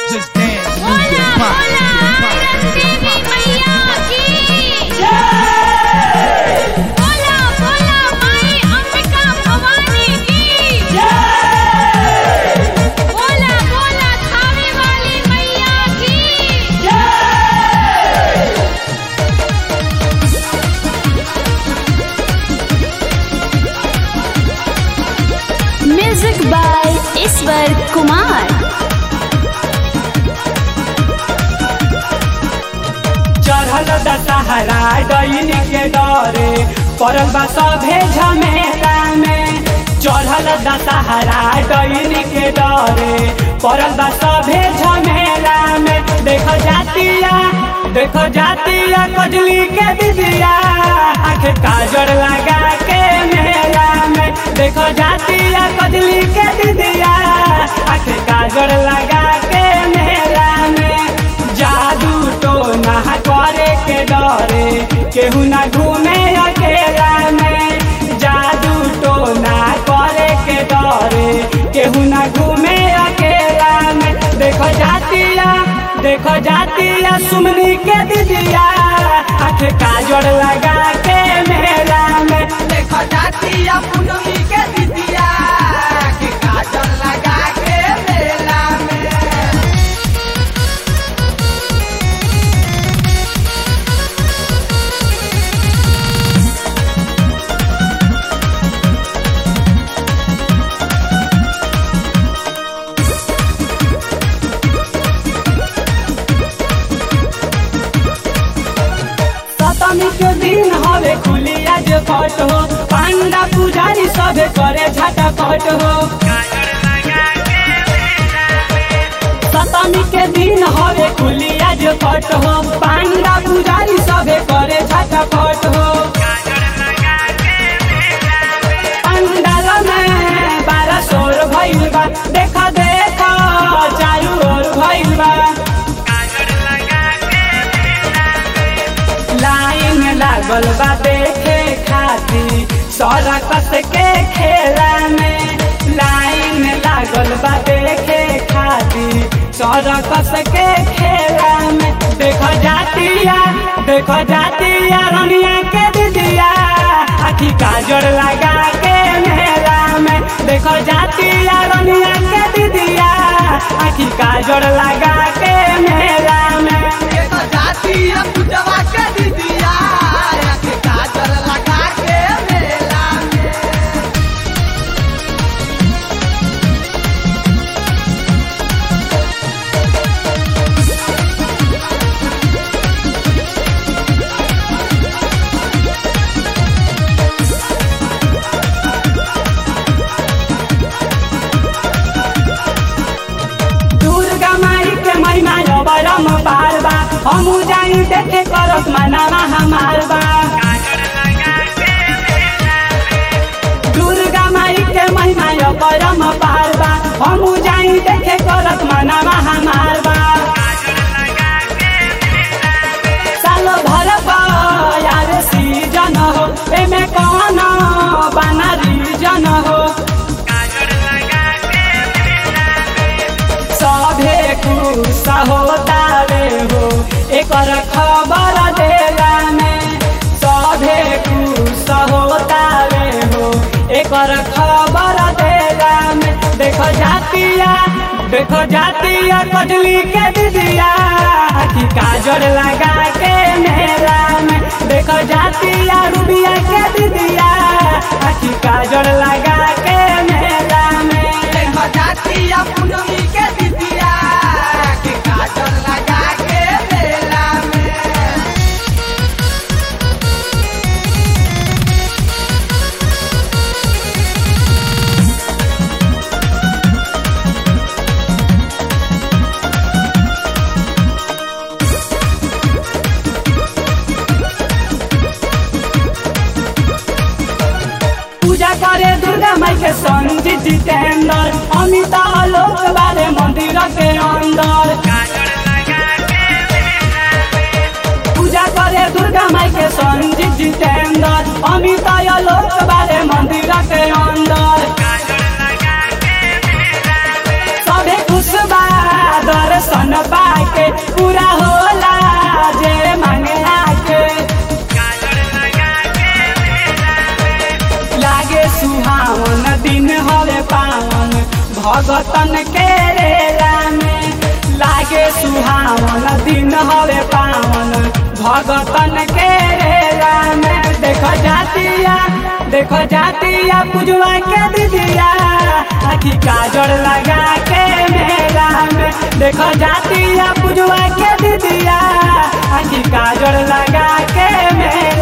Just dance. बोला Pop, बोला pop, देवी मैया की बोला बोला माई अंबिका भवानी की बोला बोला थावे वाली मैया की म्यूजिक बाय ईश्वर कुमार चढ़ल दशहरा डैन के डरे पड़ल बा सभे झमेला में चढ़ल दशहरा डैन के डरे पड़ल बा सभे झमेला में देख जातिया देख जातिया कजली के दिदिया आँख काजर लगा के मेला में देख जातिया कजली के दिदिया आँख काजर लगा के मेला में जादू तो ना करे के डरे केहू ना घूमे अकेला में जादू तो ना करे के डरे केहू ना घूमे अकेला में देखो जातिया देखो जातिया सुमनी के दिदिया आँख काजर लगा के मेला में देखो जातिया पूनमी के दिदिया के काजल लगा के मेला में सप्तमी के दिन हवे खुली आज पट हो पांडा पुजारी सबे करे झटा पट हो सप्तमी के दिन हवे खुली आज पट हो पांडा पुजारी सबे करे झटा पट हो पंडाल में बारह सोर भइल बा देखा देखा चारू ओर भइल बा लाइन लागल बा देखे खाती सरकस के खेला में लाइन लागल बा देखे खाती सरकस के खेला में देखो जातिया देखो जातिया रनिया के दिदिया आखी काजर लगा के मेला में देखो जातिया रनिया के दिदिया आखी काजर लगा के मेला में देखो जातिया पूजवा के दिदिया के काजल लगा के मेला में दुर्गा माई के महिमा अबरम पार बा हमू जाई देखे करत मनावा हमार बा दुर्गा माई के महिमा अबरम पार बा हमू जाई देखे करत मनावा हमार बा सालो भर बा यार सीजन हो एमे कौन बना रीजन हो सभे खुश होता रे हो एकर खबर देला में सभे खुश होता रे हो एकर खबर देला में देखो जातिया देखो जातिया कजली के दिदिया आखी काजर लगा के मेला में देखो जातिया रूबिया के दिदिया आखी काजर लगा के मेला में देखो जातिया पूनमी के दिदिया के काजल लगा के मेला में पूजा करे दुर्गा माई के संजीत जितेंद्र अमिता लोक बारे मंदिर के अंदर पूजा करे दुर्गा माई के संजीत जितेंद्र अमिता लोक बारे मंदिर के अंदर सबे खुश बा दर्शन भगतन के रेला में लागे सुहावन दिन हवे पावन भगतन के रेला में देखो जातिया देखो जातिया पुजवा के दीदिया आखी काजर लगा के मेला में देखो जातिया पुजवा के दीदिया आखी काजर लगा के मेला